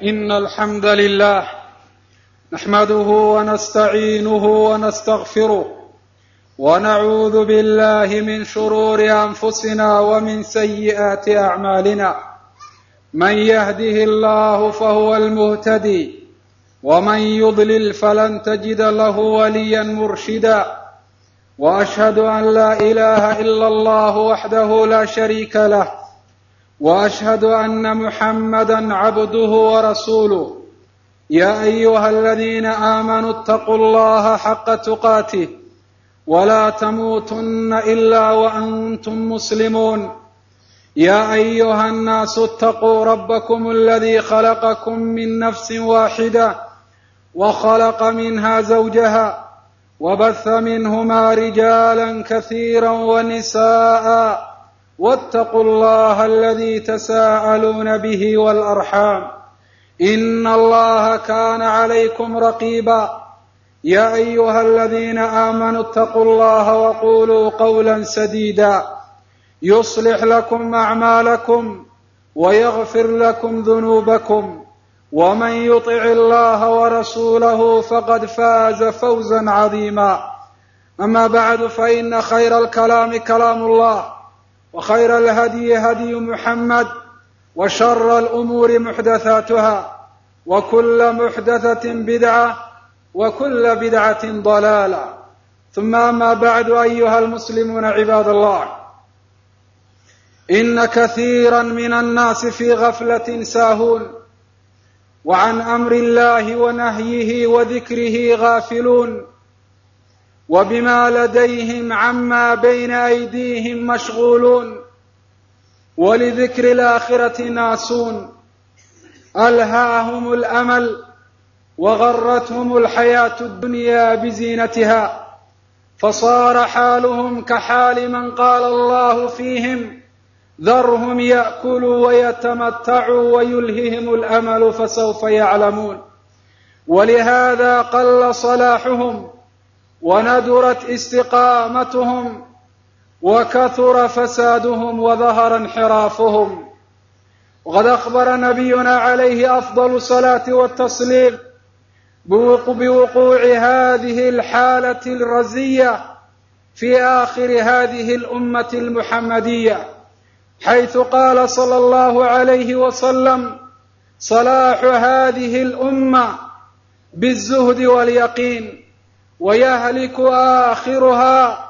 إن الحمد لله نحمده ونستعينه ونستغفره ونعوذ بالله من شرور أنفسنا ومن سيئات أعمالنا من يهده الله فهو المهتدي ومن يضلل فلن تجد له وليا مرشدا واشهد ان لا اله الا الله وحده لا شريك له واشهد ان محمدا عبده ورسوله يا ايها الذين امنوا اتقوا الله حق تقاته ولا تموتن الا وانتم مسلمون يا ايها الناس اتقوا ربكم الذي خلقكم من نفس واحده وخلق منها زوجها وبث منهما رجالا كثيرا ونساء واتقوا الله الذي تساءلون به والارحام ان الله كان عليكم رقيبا يا ايها الذين امنوا اتقوا الله وقولوا قولا سديدا يصلح لكم اعمالكم ويغفر لكم ذنوبكم ومن يطع الله ورسوله فقد فاز فوزا عظيما اما بعد فان خير الكلام كلام الله وخير الهدي هدي محمد وشر الامور محدثاتها وكل محدثه بدعه وكل بدعه ضلاله ثم اما بعد ايها المسلمون عباد الله ان كثيرا من الناس في غفله ساهون وعن امر الله ونهيه وذكره غافلون وبما لديهم عما بين ايديهم مشغولون ولذكر الاخره ناسون الهاهم الامل وغرتهم الحياه الدنيا بزينتها فصار حالهم كحال من قال الله فيهم ذرهم ياكلوا ويتمتعوا ويلههم الامل فسوف يعلمون ولهذا قل صلاحهم وندرت استقامتهم وكثر فسادهم وظهر انحرافهم وقد اخبر نبينا عليه افضل الصلاه والتسليم بوقوع هذه الحاله الرزيه في اخر هذه الامه المحمديه حيث قال صلى الله عليه وسلم صلاح هذه الامه بالزهد واليقين ويهلك اخرها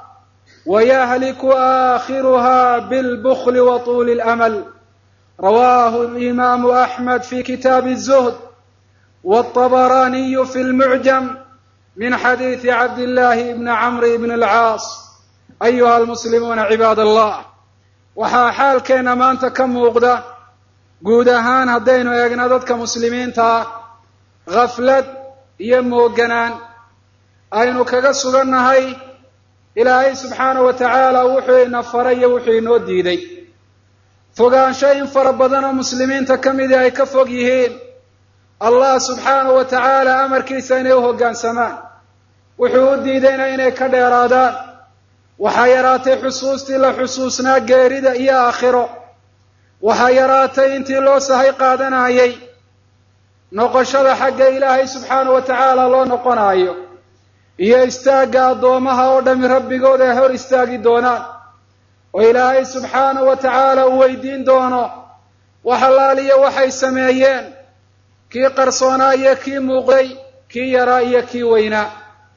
ويهلك اخرها بالبخل وطول الامل رواه الامام احمد في كتاب الزهد والطبراني في المعجم من حديث عبد الله بن عمرو بن العاص ايها المسلمون عباد الله waxaa xaalkeenna maanta ka muuqda guud ahaan haddaynu eegno dadka muslimiinta ah khaflad iyo mooganaan aynu kaga sugannahay ilaahay subxaanahu wa tacaala wuxuu ina faray iyo wuxuu inoo diiday fogaansho in fara badan oo muslimiinta ka midii ay ka fog yihiin allah subxaanahu wa tacaala amarkiisa inay u hoggaansamaan wuxuu u diidayna inay ka dheeraadaan waxaa yaraatay xusuustii la xusuusnaa geerida iyo aakhiro waxaa yaraatay intii loo sahay qaadanayay noqoshada xagga ilaahay subxaanahu wa tacaala loo noqonaayo iyo istaagga addoomaha oo dhami rabbigood ay hor istaagi doonaan oo ilaahay subxaanahu wa tacaala uu weydiin doono wax allaaliyo waxay sameeyeen kii qarsoonaa iyo kii muuqday kii yaraa iyo kii weynaa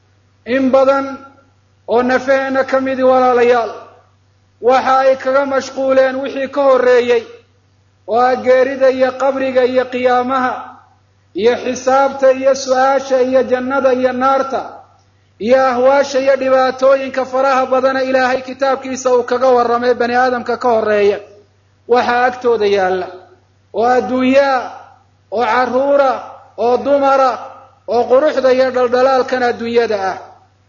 in badan oo nafaheenna ka midi walaalayaal waxa ay kaga mashquuleen wixii ka horreeyey oo ah geerida iyo qabriga iyo qiyaamaha iyo xisaabta iyo su-aasha iyo jannada iyo naarta iyo ahwaasha iyo dhibaatooyinka faraha badana ilaahay kitaabkiisa uu kaga warramay bani aadamka ka horreeya waxaa agtooda yaalla oo adduunyaa oo carruura oo dumara oo quruxda iyo dhaldhalaalkan adduunyada ah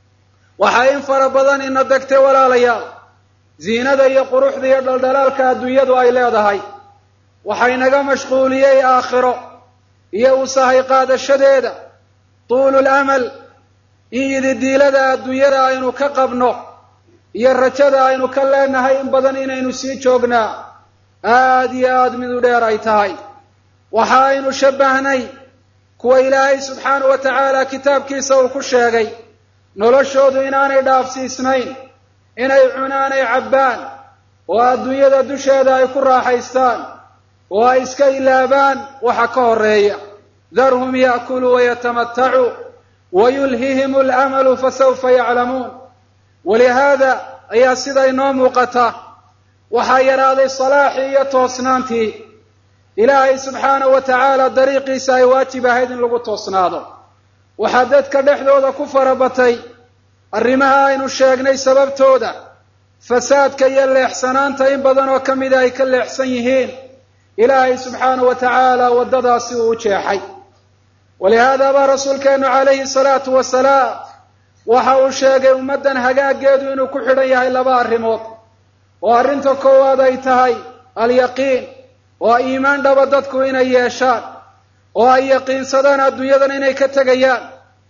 waxaa in fara badan ina degtay walaalayaal ziinada iyo quruxda iyo dhaldhalaalka adduunyadu ay leedahay waxay naga mashquuliyey aakhiro iyo u sahay qaadashadeeda tuulu lamal in yididiilada adduunyada aynu ka qabno iyo rajada aynu ka leenahay in badan inaynu sii joognaa aada iyo aada mid u dheer ay tahay waxa aynu shabbahnay kuwa ilaahay subxaanahu wa tacaala kitaabkiisa uu ku sheegay noloshoodu inaanay dhaafsiisnayn inay cunaanay cabbaan oo adduunyada dusheeda ay ku raaxaystaan oo ay iska ilaabaan waxa ka horeeya darhum ya'kuluu wayatamatacuu wayulhihim alamalu fasawfa yaclamuun walihaada ayaa sida inoo muuqata waxaa yaraaday salaaxii iyo toosnaantii ilaahay subxaanahu wa tacaala dariiqiisa ay waajib ahayd in lagu toosnaado waxaa dadka dhexdooda ku farabatay arrimaha aynu sheegnay sababtooda fasaadka iyo leexsanaanta in badan oo ka mida ay ka leexsan yihiin ilaahay subxaanahu wa tacaala waddadaasi uu u jeexay walihaada baa rasuulkeennu calayhi salaatu wasalaam waxa uu sheegay ummaddan hagaaggeedu inuu ku xidhan yahay laba arrimood oo arrinta koowaad ay tahay alyaqiin oo iimaan dhaba dadku inay yeeshaan oo ay yaqiinsadaan adduunyadan inay ka tegayaan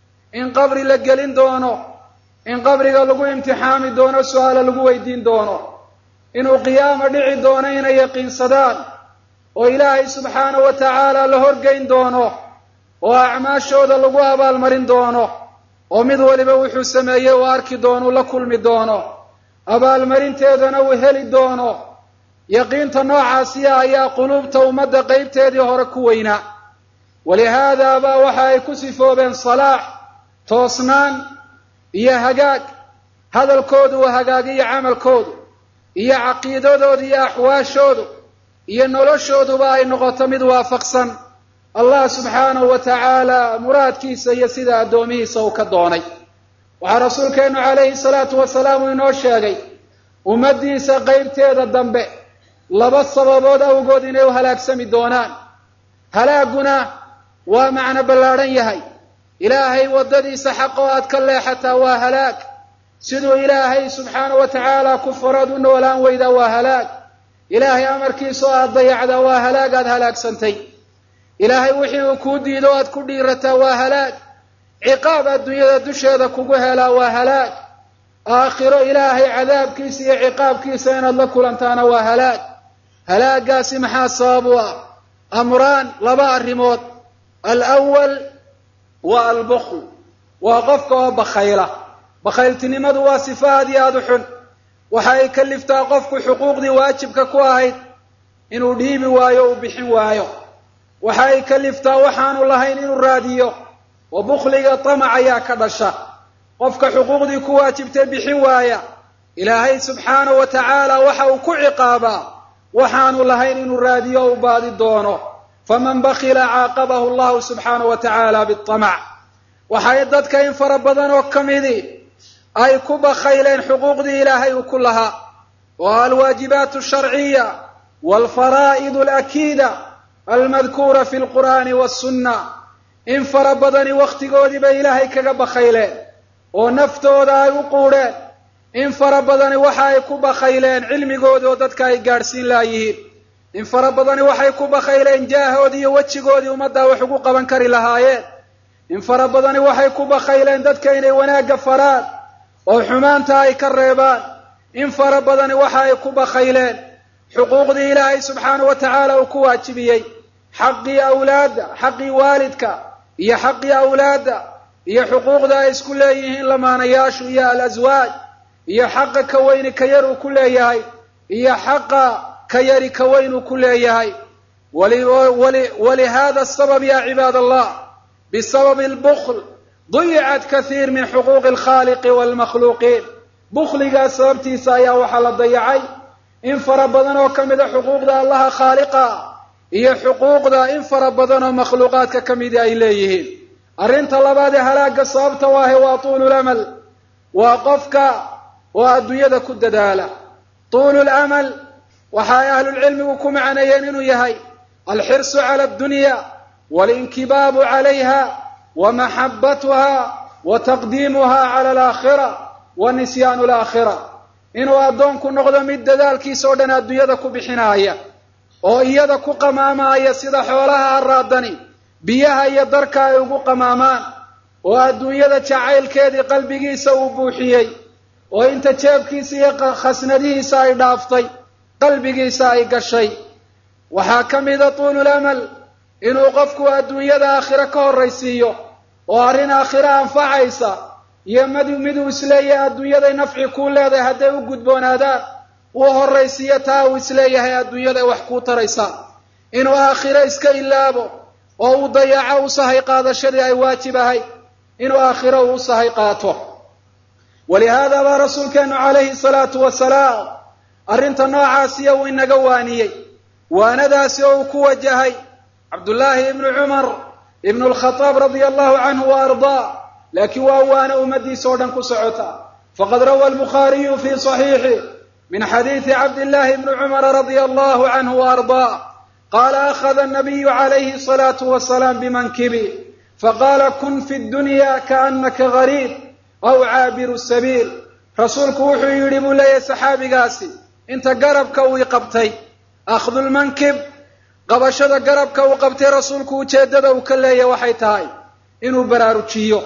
in qabri la gelin doono in qabriga lagu imtixaami doono su-aala lagu weydiin doono inuu qiyaama dhici doono inay yaqiinsadaan oo ilaahay subxaanahu wa tacaala la horgeyn doono oo acmaashooda lagu abaalmarin doono oo mid waliba wuxuu sameeyey uu arki doono uu la kulmi doono abaalmarinteedana uu heli doono yaqiinta noocaasiya ayaa quluubta ummadda qeybteedii hore ku weynaa walihaada baa waxa ay ku sifoobeen salaax toosnaan iyo hagaag hadalkoodu uu hagaagiyo camalkoodu iyo caqiidadoodu iyo axwaashoodu iyo noloshooduba ay noqoto mid waafaqsan allah subxaanahu wa tacaala muraadkiisa iyo sida addoomihiisa uu ka doonay waxaa rasuulkeennu calayhi salaatu wasalaam uu inoo sheegay ummaddiisa qeybteeda dambe laba sababood awgood inay u halaagsami doonaan halaagguna waa macno ballaadhan yahay ilaahay waddadiisa xaq oo aad ka leexataa waa halaag siduu ilaahay subxaanahu wa tacaala ku farood u noolaan weydaa waa halaag ilaahay amarkiisa oo aad dayacdaa waa halaag aad halaagsantay ilaahay wixii uu kuu diido o aad ku dhiirataa waa halaag ciqaab adduunyada dusheeda kugu helaa waa halaag aakhiro ilaahay cadaabkiisa iyo ciqaabkiisa inaad la kulantaana waa halaag halaagaasi maxaa sabab u ah amraan laba arrimood alawal waa albukl waa qofka oo bakhayla bakhayltinimadu waa sifa aad iyo aada u xun waxa ay kaliftaa qofku xuquuqdii waajibka ku ahayd inuu dhiibi waayo uu bixin waayo waxa ay kaliftaa waxaanu lahayn inuu raadiyo oo bukhliga tamac ayaa ka dhasha qofka xuquuqdii ku waajibtay bixin waaya ilaahay subxaanahu wa tacaala waxa uu ku ciqaabaa waxaanu lahayn inuu raadiyo o u baadi doono faman bakila caaqabahu allahu subxaanahu wa tacaala bitamac waxay dadka in fara badan oo ka midii ay ku bakhayleen xuquuqdii ilaahay uu ku lahaa oo alwaajibaat alsharciya walfaraa'id alakiida almadkuura fi lqur'aani wassunna in fara badani wakhtigoodii bay ilaahay kaga bakhayleen oo naftooda ay u quudheen in fara badani waxa ay ku bakhayleen cilmigoodii oo dadka ay gaadhsiin laayihiin in fara badani waxay ku bakhayleen jaahoodii iyo wejigoodii ummaddaa wax ugu qaban kari lahaayeen in fara badani waxay ku bakhayleen dadka inay wanaagga faraan oo xumaanta ay ka reebaan in fara badani waxa ay ku bakhayleen xuquuqdii ilaahay subxaanahu wa tacaala uu ku waajibiyey xaqii awlaadda xaqii waalidka iyo xaqii awlaadda iyo xuquuqda ay isku leeyihiin lamaanayaashu iyo alaswaaj iyo xaqa ka weyni ka yar uu ku leeyahay iyo xaqa ka yari ka weyn uu ku leeyahay walihada sabab ya cibaad allah bisababi albukl duyicat kathiir min xuquuqi alkhaaliqi waalmakhluuqiin bukhligaas sababtiisa ayaa waxaa la dayacay in fara badan oo ka mida xuquuqda allaha khaaliqa iyo xuquuqda in fara badan oo makhluuqaadka ka midii ay leeyihiin arrinta labaad ee halaagga sababta waahe waa tuululamal waa qofka oo adduunyada ku dadaala tuululamal waxa ay ahlulcilmigu ku macneeyeen inuu yahay alxirsu cala addunya waalinkibaabu calayha wa maxabbatuha wa taqdiimuha cala alaakhira wa nisyaanu alaakhira inuu addoonku noqdo mid dadaalkiisa oo dhan adduunyada ku bixinaaya oo iyada ku qamaamaaya sida xoolaha haraadani biyaha iyo darka ay ugu qamaamaan oo adduunyada jacaylkeedii qalbigiisa uu buuxiyey oo inta jeebkiisa iyo khasnadihiisa ay dhaaftay qalbigiisa ay gashay waxaa ka mida tuululamal inuu qofku adduunyada aakhiro ka horraysiiyo oo arrin aakhiro anfacaysa iyo mid miduu isleeyahay adduunyaday nafci kuu leedahay hadday u gudboonaadaan uu horraysiiyo taa uu isleeyahay adduunyaday wax kuu taraysaa inuu aakhiro iska ilaabo oo uu dayaco u sahay qaadashadii ay waajib ahay inuu aakhiro uu u sahay qaato walihaada baa rasuulkeenu calayhi salaatu wasalaam arrinta noocaasiya uu inaga waaniyey waanadaasi oo uu ku wajahay cabdullaahi ibnu cumar ibnu alkhadaab radia allahu canhu wa ardaa laakiin waa waana ummadiisa oo dhan ku socota faqad rawa albukhaariyu fi saxiixi min xadiidi cabdillahi ibni cumara radia allahu canhu wa ardaa qaala akhada annabiyu calayhi asalaatu wasalaam bimankibi faqaala kun fi dunya kaannaka gariib aw caabiru sabiil rasuulku wuxuu yidhi buu leeyahay saxaabigaasi inta garabka uu qabtay akhdulmankib qabashada garabka uu qabtay rasuulku ujeeddada uu ka leeyahay waxay tahay inuu baraarujiyo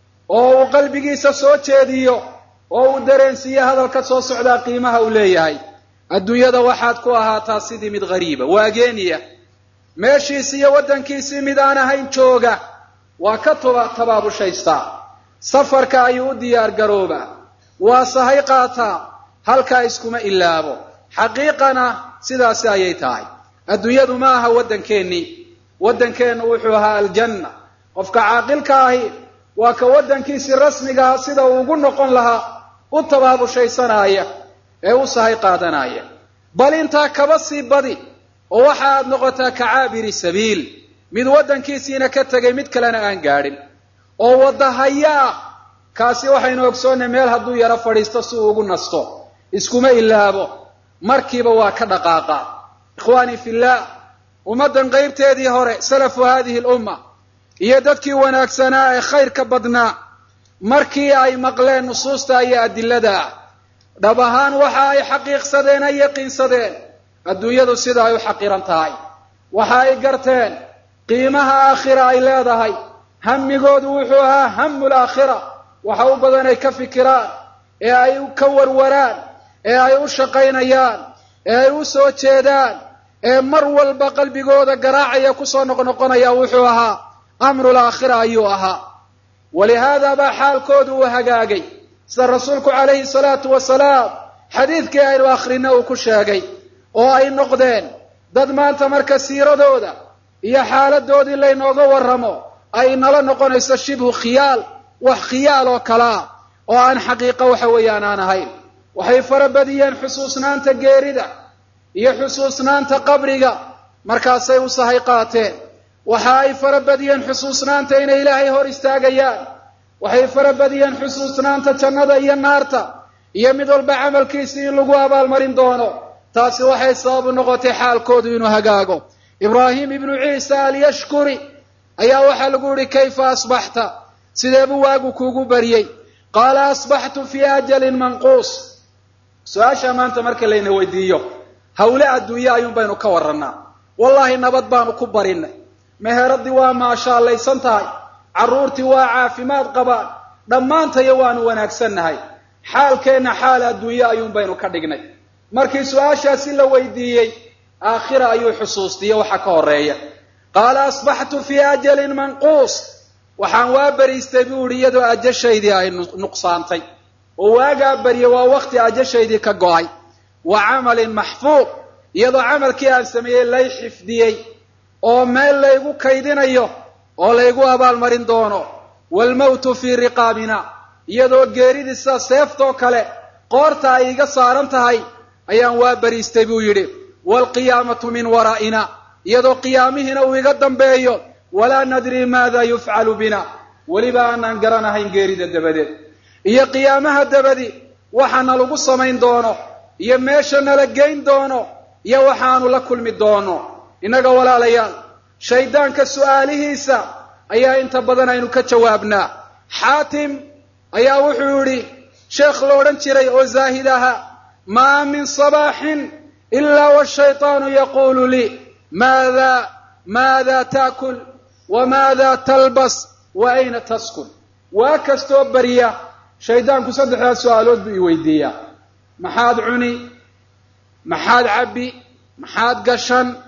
oo uu qalbigiisa soo jeediyo oo uu dareensiiyo hadalka soo socdaa qiimaha uu leeyahay adduunyada waxaad ku ahaataa sidii mid ghariiba waageeniya meeshiisi iyo waddankiisii mid aan ahayn jooga waa ka tuba tabaabushaysta safarka ayuu u diyaar garoobaa waa sahay qaataa halkaa iskuma ilaabo xaqiiqana sidaasi ayay tahay adduunyadu ma aha waddankeennii waddankeennu wuxuu ahaa aljanna qofka caaqilka ahi waa ka waddankiisii rasmigaha sida uu ugu noqon lahaa u tabaabushaysanaya ee u sahay qaadanaya bal intaa kaba sii badi oo waxa aad noqotaa ka caabiri sabiil mid waddankiisiina ka tegay mid kalena aan gaadhin oo wadahaya ah kaasi waxaynu ogsoonnay meel hadduu yaro fadhiisto si uu ugu nasto iskuma ilaabo markiiba waa ka dhaqaaqa ikhwaanii fillaah ummaddan qaybteedii hore salafu haadihi lumma iyo dadkii wanaagsanaa ee khayrka badnaa markii ay maqleen nusuusta iyo adilada ah dhab ahaan waxa ay xaqiiqsadeen ay yaqiinsadeen adduunyadu sida ay u xaqiran tahay waxa ay garteen qiimaha aakhira ay leedahay hamigoodu wuxuu ahaa hamu laakhira waxa u badan ay ka fikiraan ee ay ka warwaraan ee ay u shaqaynayaan ee ay u soo jeedaan ee mar walba qalbigooda garaacaya kusoo noqnoqonaya wuxuu ahaa amru laakhira ayuu ahaa walihaada baa xaalkoodu uu hagaagay sida rasuulku calayhi salaatu wasalaam xadiidkii aynu akhrina uu ku sheegay oo ay noqdeen dad maanta marka siiradooda iyo xaaladoodii laynooga warramo ay nala noqonayso shibhu khiyaal wax khiyaal oo kalea oo aan xaqiiqo waxa weeyaan aan ahayn waxay farabadiyeen xusuusnaanta geerida iyo xusuusnaanta qabriga markaasay u sahay qaateen waxa ay farabadiyeen xusuusnaanta inay ilaahay hor istaagayaan waxay farabadiyeen xusuusnaanta jannada iyo naarta iyo mid walba camalkiisii in lagu abaalmarin doono taasi waxay sababu noqotay xaalkoodu inuu hagaago ibraahim ibnu ciisa alyashkuri ayaa waxaa lagu yihi kayfa asbaxta sideebuu waagu kuugu baryey qaala asbaxtu fii ajalin manquus su-aashaa maanta marka layna weydiiyo hawle adduunye ayuun baynu ka warrannaa wallaahi nabad baanu ku barinay meheradii waa maashaallaysan tahay carruurtii waa caafimaad qabaan dhammaantayo waanu wanaagsannahay xaalkeenna xaal adduunye ayuun baynu ka dhignay markii su-aashaasi la weydiiyey aakhira ayuu xusuustiye waxa ka horeeya qaala asbaxtu fii ajalin manquus waxaan waa beriistay buu idhi iyadoo ajashaydii ay nuqsaantay oo waagaa barye waa wakti ajashaydii ka go'ay wa camalin maxfuuq iyadoo camalkii aan sameeyey lay xifdiyey oo meel laygu kaydinayo oo laygu abaalmarin doono waalmawtu fii riqaabina iyadoo geeridii sida seeftoo kale qoorta ay iga saaran tahay ayaan waa beriistay buu yidhi waalqiyaamatu min waraa'ina iyadoo qiyaamihiina uu iga dambeeyo walaa nadrii maada yufcalu bina weliba aanaan garanahayn geerida dabadeed iyo qiyaamaha dabadi waxaana lagu samayn doono iyo meesha nala geyn doono iyo waxaanu la kulmi doono innaga walaalayaal shaydaanka su'aalihiisa ayaa inta badan aynu ka jawaabnaa xaatim ayaa wuxuu yidhi sheekh la odhan jiray oo zaahid ahaa maa min sabaaxin ilaa washaytaanu yaquulu lii maada maada taakul wamaada talbas wa ayna taskun waa kastoo barya shaydaanku saddexdaas su-aalood buu i weydiiyaa maxaad cuni maxaad cabbi maxaad gashan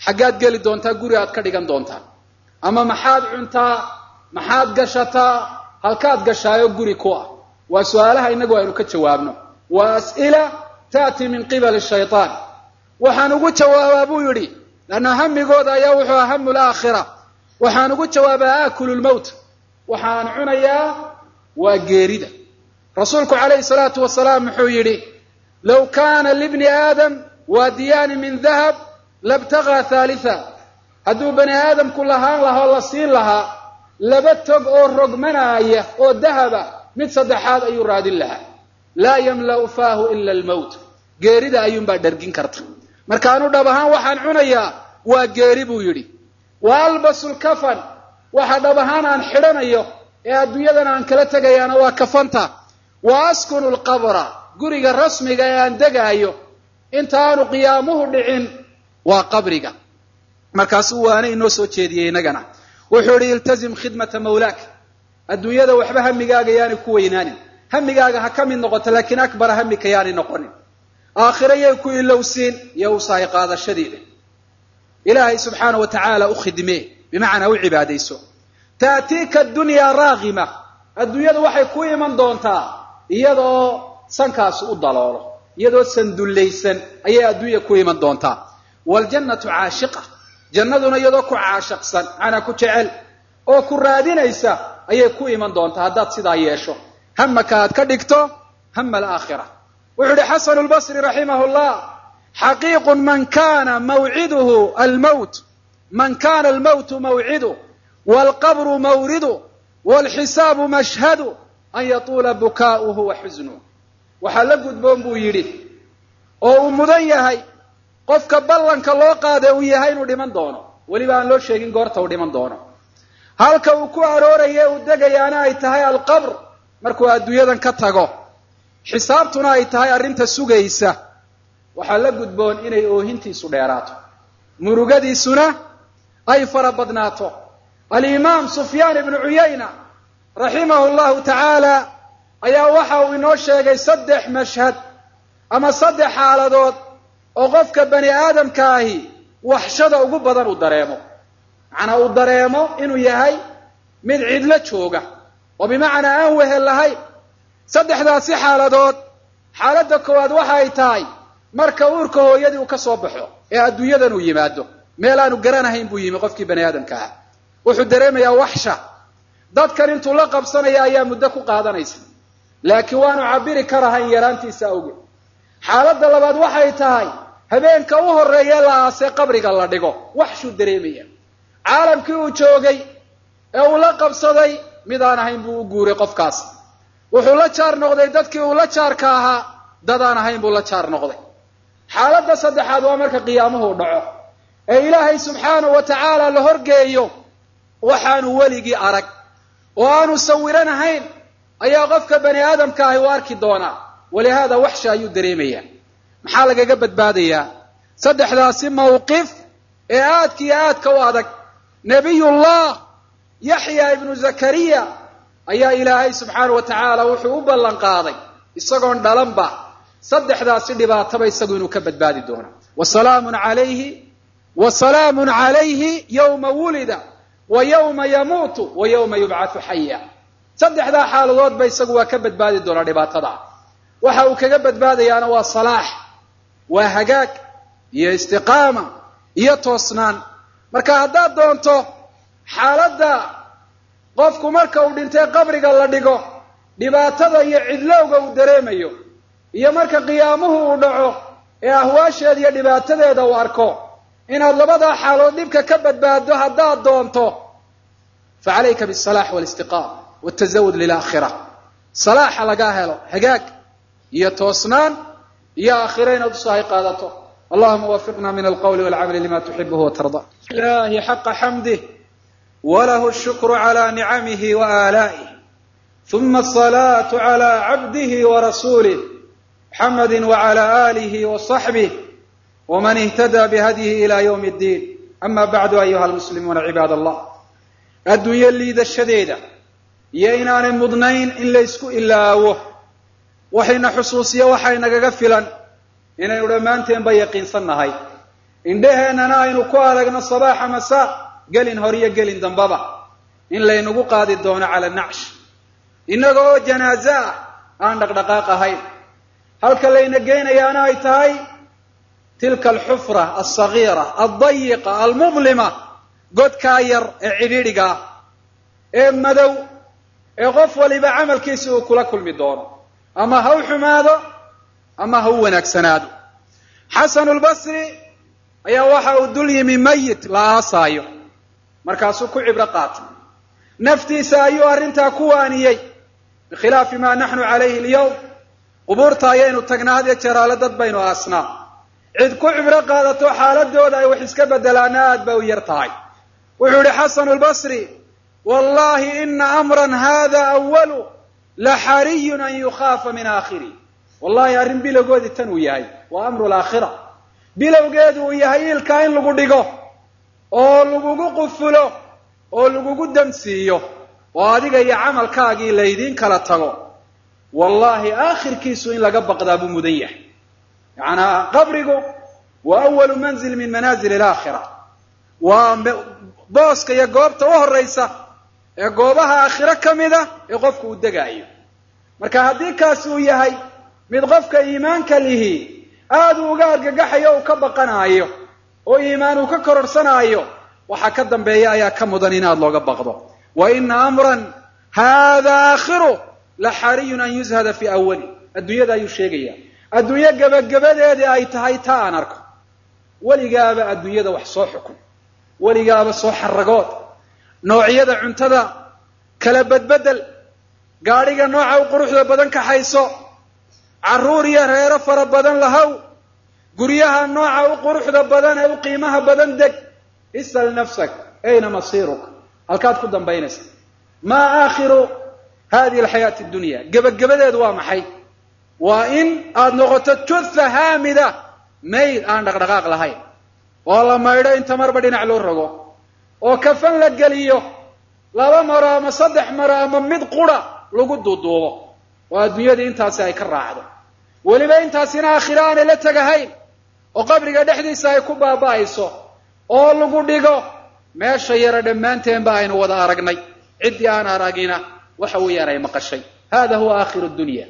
xaggaad geli doontaa guri aad ka dhigan doontaa ama maxaad cuntaa maxaad gashataa halkaad gashaayo guri ku ah waa su-aalaha innagu aynu ka jawaabno waa as'ila ta'ti min qibali shaytaan waxaan ugu jawaabaa buu yidhi lanna hamigooda ayaa wuxuu aha hamu laakhira waxaan ugu jawaabaa aakulu lmowt waxaan cunayaa waa geerida rasuulku calayhi salaatu wasalaam wuxuu yidhi low kaana libni aadam waadiyaani min dahab labtagaa haalitha hadduu bani aadamku lahaan lahaa oo la siin lahaa laba tog oo rogmanaaya oo dahaba mid saddexaad ayuu raadin lahaa laa yamla'u faahu ila almowt geerida ayuunbaa dhargin karta markaanu dhab ahaan waxaan cunayaa waa geeri buu yidhi wa albasu lkafan waxa dhab ahaan aan xidhanayo ee adduunyadan aan kala tegayaana waa kafanta wa askunu lqabra guriga rasmiga ee aan degaayo inta aanu qiyaamuhu dhicin waa qabriga markaasuu waana inoo soo jeediyey innagana wuxuu idhi iltazim khidmata mawlaak adduunyada waxba hamigaaga yaanay ku weynaanin hamigaaga ha ka mid noqoto laakiin akbara hamika yaanay noqonin aakhiro yay ku ilowsiin iyo usahay qaadashadeeda ilaahay subxaana wa tacaala u khidmee bimacnaa u cibaadayso taatiika adunyaa raagima adduunyadu waxay ku iman doontaa iyadoo sankaasi u daloolo iyadoo sandullaysan ayay adduunya ku iman doontaa waljannatu caashiqa jannaduna iyadoo ku caashaqsan macnaa ku jecel oo ku raadinaysa ayay ku iman doontaa haddaad sidaa yeesho hamaka aad ka dhigto hama alaakhira wuxuu ihi xasanu lbasri raximahu llah xaqiiqun man kana mawciduhu almowt man kana almowtu mawcidu waalqabru mawridu waalxisaabu mashhadu an yatuula bukaa'uhu wa xusnuh waxaa la gudboon buu yidhi oo uu mudan yahay qofka ballanka loo qaada uu yahay inuu dhiman doono weliba aan loo sheegin goorta uu dhiman doono halka uu ku arooraye uu degayaana ay tahay alqabr markuu adduunyadan ka tago xisaabtuna ay tahay arrinta sugaysa waxaa la gudboon inay oohintiisu dheeraato murugadiisuna ay fara badnaato alimaam sufyaan ibnu cuyayna raximahu llahu tacaala ayaa waxa uu inoo sheegay saddex mashhad ama saddex xaaladood oo qofka bani aadamka ahi waxshada ugu badan uu dareemo macnaa uu dareemo inuu yahay mid cidlo jooga oo bimacnaa aan wehel lahayn saddexdaasi xaaladood xaaladda koowaad waxa ay tahay marka uurka hooyadii uu ka soo baxo ee adduunyadan uu yimaado meel aanu garanahayn buu yimi qofkii bani aadamka ah wuxuu dareemayaa waxsha dadkan intuu la qabsanaya ayaa muddo ku qaadanaysa laakiin waanu cabiri karahayn yaraantiisa awgeed xaaladda labaad waxay tahay habeenka u horreeye la aasee qabriga la dhigo waxshuu dareemaya caalamkii uu joogay ee uu la qabsaday mid aan ahayn buu u guuray qofkaas wuxuu la jaar noqday dadkii uu la jaarka ahaa dad aan ahayn buu la jaar noqday xaaladda saddexaad waa marka qiyaamuhu dhaco ee ilaahay subxaanahu wa tacaala la horgeeyo waxaanu weligii arag oo aanu sawiranahayn ayaa qofka bani aadamka ahi u arki doonaa walihaada waxsha ayuu dareemayaa maxaa lagaga badbaadayaa saddexdaasi mawqif ee aadka iyo aadka u adag nebiyullah yaxya ibnu zakariya ayaa ilaahay subxaana wa tacaala wuxuu u ballan qaaday isagoon dhalanba saddexdaasi dhibaataba isagu inuu ka badbaadi doono wa salaamun calayhi wa salaamun calayhi yowma wulida wa yowma yamuutu wa yowma yubcathu xaya saddexdaa xaaladoodba isagu waa ka badbaadi doonaa dhibaatada waxa uu kaga badbaadayaana waa salaax waa hagaag iyo istiqaama iyo toosnaan marka haddaad doonto xaaladda qofku marka uu dhintay qabriga la dhigo dhibaatada iyo cidlowga uu dareemayo iyo marka qiyaamuhu uu dhaco ee ahwaasheeda iyo dhibaatadeeda uu arko inaad labadaa xaalood dhibka ka badbaaddo haddaad doonto fa calayka bisalax walistiqaama waltazawud lilaakhira salaaxa lagaa helo hagaag iyo toosnaan iyo aakhiro inaad usaahay qaadato allahuma wafiqna min alqawli walcamali lima tuxibuhu watarda ilahi xaqa xamdih walahu shukru cala nicamihi waaalaa'ih uma asalaatu cala cabdihi warasuulih muxamadi wacala aalihi wasaxbih wman ihtada bihadyihi ila ywm اddiin ama bacdu ayuha almuslimuuna cibaad allah adduunyo liidashadeeda iyo inaanay mudnayn in laysku ilaawo waxayna xusuusiyo waxay nagaga filan inaynu dhammaanteenba yaqiinsan nahay indheheennana aynu ku aragno sabaaxa masaa gelin hor iyo gelin dambaba in laynagu qaadi doono cala nacsh innaga oo janaaze ah aan dhaqdhaqaaq ahayn halka layna geynayaana ay tahay tilka alxufra alsagiira aldayiqa almudlima godkaa yar ee cidhiidhiga ah ee madow ee qof waliba camalkiisi uu kula kulmi doono ama ha u xumaado ama ha u wanaagsanaado xasanu lbasri ayaa waxa uu dul yimi mayit la aasaayo markaasuu ku cibro qaatay naftiisa ayuu arrintaa ku waaniyey bikhilaafi maa naxnu calayhi alyawm qubuurta ayaynu tagnaa had iyo jeeraale dad baynu aasnaa cid ku cibro qaadato xaaladooda ay wax iska bedelaana aad bay u yar tahay wuxuu yihi xasanu lbasri wallahi ina amran hada awalu la xariyun an yukhaafa min aakhiri wallahi arrin bilowgoodii tan uu yahay waa amru laakhira bilowgeedu uu yahay ilkaa in lagu dhigo oo lagugu qufulo oo lagugu damsiiyo oo adiga iyo camalkaagii laydiin kala tago wallahi aakhirkiisu in laga baqdaa buu mudan yahay yacanaa qabrigu waa awalu manzil min manaazil alaakhira waa booska iyo goobta u horraysa ee goobaha aakhiro ka mid a ee qofku uu degaayo marka haddii kaasi uu yahay mid qofka iimaanka lihi aad uu uga argagaxayo uu ka baqanaayo oo iimaan uu ka kororsanaayo waxaa ka dambeeya ayaa ka mudan in aad looga baqdo wa ina amran hada aakhiru la xariyun an yuzhada fii awali adduunyada ayuu sheegaya adduunyo gebagabadeedii ay tahay taa aan arko weligaaba adduunyada wax soo xukun weligaaba soo xaragood noocyada cuntada kala bedbedel gaadhiga nooca u quruxda badan kaxayso carruur iyo reero fara badan lahow guryaha nooca u quruxda badan ee u qiimaha badan deg isal nafsak ayna masiiruk halkaad ku dambaynaysa maa aakhiru hadihi alxayaati addunya gebagabadeedu waa maxay waa in aada noqoto jutha haamida mayd aan dhaqdhaqaaq lahayn oo la maydho inta marba dhinac loo rogo oo kafan la geliyo laba maro ama saddex maro ama mid qura lagu duuduubo oo adduunyadii intaasi ay ka raacdo weliba intaasina aakhiro aanay la tegahayn oo qabriga dhexdiisa ay ku baaba'ayso oo lagu dhigo meesha yara dhammaanteenba aynu wada aragnay ciddii aan aragina waxa weeyaan ay maqashay hada huwa aakhiru dunya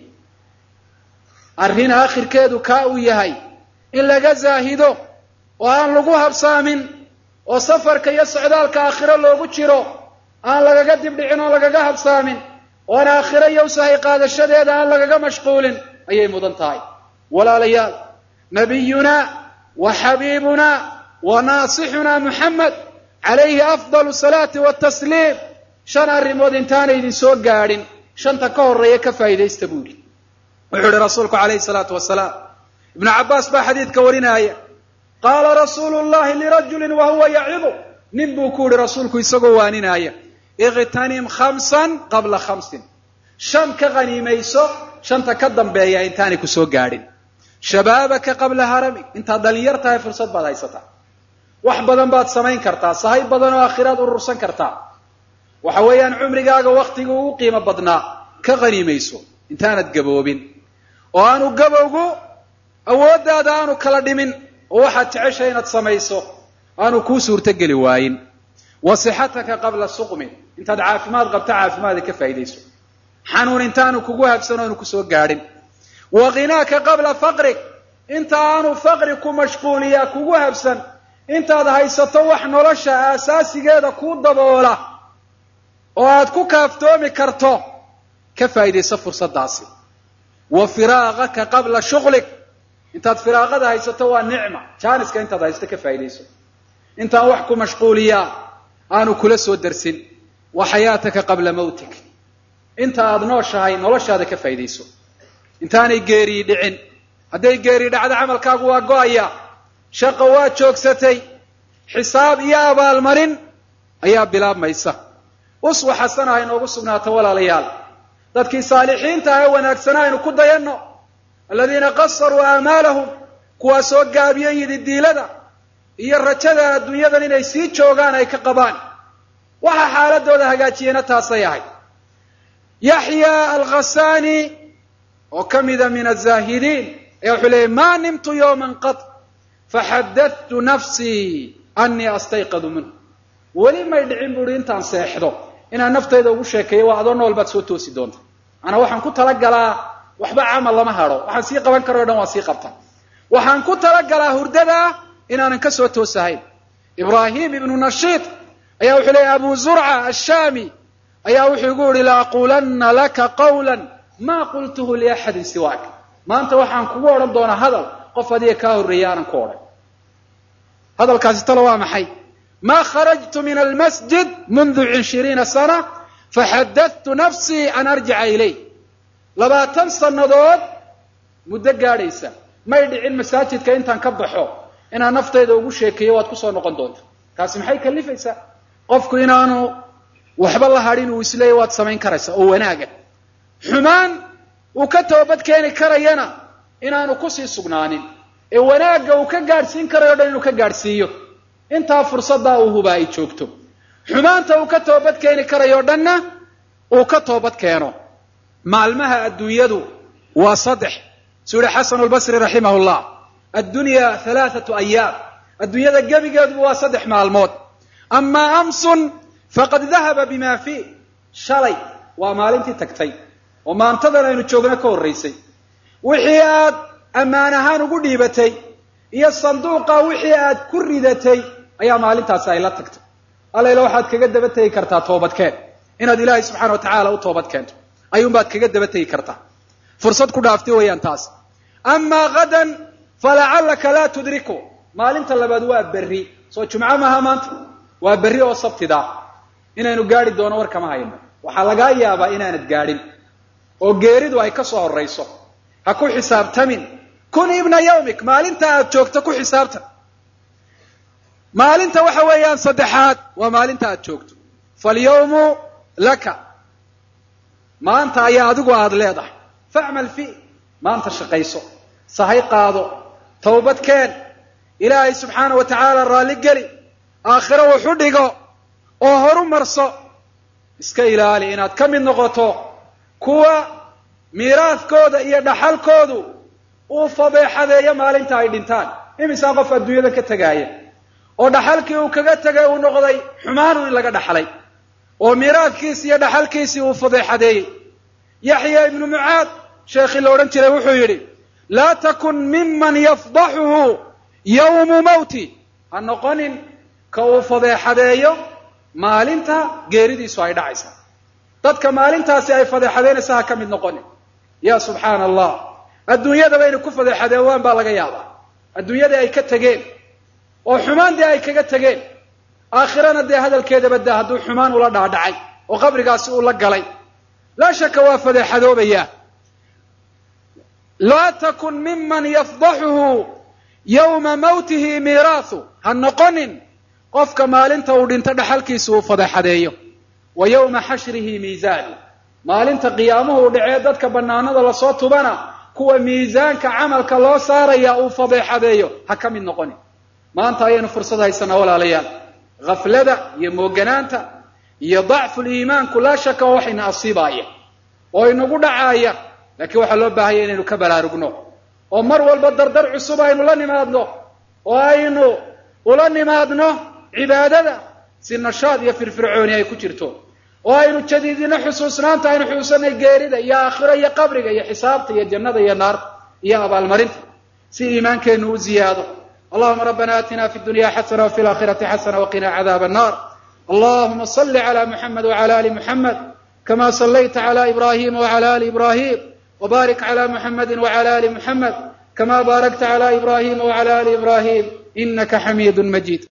arrin aakhirkeedu kaa uu yahay in laga zaahido oo aan lagu habsaamin oo safarka iyo socdaalka aakhiro loogu jiro aan lagaga dibdhicin oo lagaga habsaamin oon aakhiro iyo usahay qaadashadeeda aan lagaga mashquulin ayay mudan tahay walaalayaal nabiyunaa wa xabiibunaa wa naasixunaa muxamed calayhi afdalu salaati watasliim shan arrimood intaana idin soo gaadhin shanta ka horreeya ka faa'iidaysta buu yidhi wuxuu yihi rasuulku calayhi salaatu wasalaam ibnu cabbaas baa xadiidka warinaaya qaala rasuulu llahi lirajulin wa huwa yacidu nin buu ku yihi rasuulku isagoo waaninaaya iqtanim khamsan qabla khamsin shan ka qaniimayso shanta ka dambeeya intaanay ku soo gaadhin shabaabaka qabla haramig intaad dhalinyar tahay fursad baad haysataa wax badan baad samayn kartaa sahay badan oo aakhiraad urursan kartaa waxa weeyaan cumrigaaga waktiga ugu qiimo badnaa ka qaniimayso intaanad gaboobin oo aanu gabowgu awooddaada aanu kala dhimin oo waxaad jeceshay inaad samayso aanu kuu suurtogeli waayin wa sixataka qabla suqmin intaad caafimaad qabta caafimaada ka faa'iidayso xanuun intaanu kugu habsan oanu kusoo gaadhin wa khinaaka qabla faqrig inta aanu faqri ku mashquuliyaa kugu habsan intaad haysato wax nolosha aasaasigeeda kuu daboola oo aad ku kaaftoomi karto ka faa'iidayso fursaddaasi wa firaaqaka qabla shuqlig intaad firaaqada haysato waa nicma jaaniska intaad haysato ka faa'iidayso intaan wax ku mashquuliyaa aanu kula soo darsin wa xayaataka qabla mawtik inta aada nooshahay noloshaada ka faa'iidayso intaanay geerii dhicin hadday geerii dhacdo camalkaagu waa go-aya shaqo waa joogsatay xisaab iyo abaalmarin ayaa bilaabmaysa uswa xasana ha inoogu sugnaato walaalayaal dadkii saalixiinta ah ee wanaagsana aynu ku dayanno aladiina qasaruu aamaalahum kuwaa soo gaabiyey yididiilada iyo rajada adduunyadan inay sii joogaan ay ka qabaan waxaa xaaladooda hagaajiyena taasay ahay yaxya alkhasaani oo ka mida min azaahidiin ayaa wuxuu leeyay maa nimtu yowman qad faxadadtu nafsii anii astayqadu minhu weli may dhicin buuhi intaan seexdo inaan naftayda ugu sheekeeyo waa adoo nool baad soo toosi doonta maanaa waxaan ku talagalaa waxba camal lama hadho waxaan sii qaban karo o dhan waan sii qabtaa waxaan ku talagalaa hurdadaa inaanan ka soo toosahayn ibraahim ibnu nashiid ayaa wuxuu leeyay abu zurca ashaami ayaa wuxuu igu yihi laaquulanna laka qawla maa qultuhu liaxadin siwaak maanta waxaan kugu odhan doonaa hadal qof adiga kaa horreeyay aanan ku odhan hadalkaasi talo waa maxay ma kharajtu min almasjid mundu cishiriina sana faxadadtu nafsii an arjica ilay labaatan sannadood muddo gaadhaysa may dhicin masaajidka intaan ka baxo inaan naftayda ugu sheekeeyo waad kusoo noqon doonta taasi maxay kalifaysaa qofku inaanu waxba la hadhin uu isleeya waad samayn karaysaa oo wanaaga xumaan uu ka toobad keeni karayana inaanu kusii sugnaanin ee wanaagga uu ka gaadhsiin karayo o dhan inuu ka gaadhsiiyo intaa fursaddaa uu hubaa ay joogto xumaanta uu ka toobad keeni karayo o dhanna uu ka toobad keeno maalmaha adduunyadu waa saddex suu yihi xasanu lbasri raximah llah addunya halaathatu ayaam adduunyada gebigeeduba waa saddex maalmood amaa amsun faqad dahaba bima fiih shalay waa maalintii tagtay oo maantadan aynu joogna ka horraysay wixii aad ammaan ahaan ugu dhiibatay iyo sanduuqa wixii aad ku ridatay ayaa maalintaasi ay la tagtay allayla waxaad kaga daba tegi kartaa toobadkeen inaad ilaahay subxana wa tacaala u toobad keento ayuunbaad kaga daba tegi kartaa fursad ku dhaaftay weeyaan taas amaa hadan falacallaka laa tudriku maalinta labaad waa berri soo jumco maaha maanta waa berri oo sabtida inaynu gaadhi doono war kama hayno waxaa lagaa yaabaa inaanad gaadhin oo geeridu ay ka soo horrayso ha ku xisaabtamin kun ibna yawmik maalinta aad joogto ku xisaabtan maalinta waxa weeyaan saddexaad waa maalinta aad joogto falyawmu laka maanta ayaa adigu aada leedahay facmal fi maanta shaqayso sahay qaado towbad keen ilaahay subxaana wa tacaala raalli geli aakhiro wuxu dhigo oo horu marso iska ilaali inaad ka mid noqoto kuwa miiraadkooda iyo dhaxalkoodu uu fadeexadeeyo maalinta ay dhintaan imisaa qof adduunyada ka tegaaya oo dhaxalkii uu kaga tegay uu noqday xumaanu in laga dhaxlay oo miiraadkiisi iyo dhaxalkiisii uu fadeexadeeyey yaxya ibnu mucaad sheekhii la odhan jiray wuxuu yidhi laa takun miman yafdaxuhu yawmu mawti ha noqonin ka uu fadeexadeeyo maalinta geeridiisu ay dhacaysa dadka maalintaasi ay fadeexadeynaysa ha ka mid noqonin ya subxaana allah adduunyadaba inay ku fadeexadeewaan baa laga yaabaa adduunyadii ay ka tegeen oo xumaan dee ay kaga tegeen aakhirana dee hadalkeedaba daa hadduu xumaan ula dhaadhacay oo qabrigaasi uu la galay laa shaka waa fadeexadoobayaa laa takun miman yafdaxuhu yawma mawtihi miiraahu ha noqonin qofka maalinta uu dhinto dhaxalkiisa uu fadeexadeeyo wa yowma xashrihi miisaanu maalinta qiyaamuhu dhacee dadka bannaanada lasoo tubana kuwa miisaanka camalka loo saaraya uu fadeexadeeyo ha ka mid noqonin maanta ayaynu fursad haysanaa walaalayaal haflada iyo mooganaanta iyo dacful iimaanku laa shaka oo waxayna asiibaaya oo inagu dhacaaya laakiin waxaa loo baahaya inaynu ka baraarugno oo mar walba dardar cusub aynu la nimaadno oo aynu ula nimaadno cibaadada si nashaad iyo firfircooni ay ku jirto oo aynu jadiidino xusuusnaanta aynu xusuusanay geerida iyo aakhiro iyo qabriga iyo xisaabta iyo jannada iyo naarta iyo abaalmarinta si iimaankeenu u ziyaado allahuma rabbana aatina fi dunya xasana wafi laakhirati xasana waqina cadaab annar allahuma صل على محمد وعلى آل محمد كما صليت على إبراهيم وعلى آل إبراهيم وبارك على محمد وعلى آل محمد كما باركت على إبراهيم وعلى آل إبراهيم إنك حميد مجيد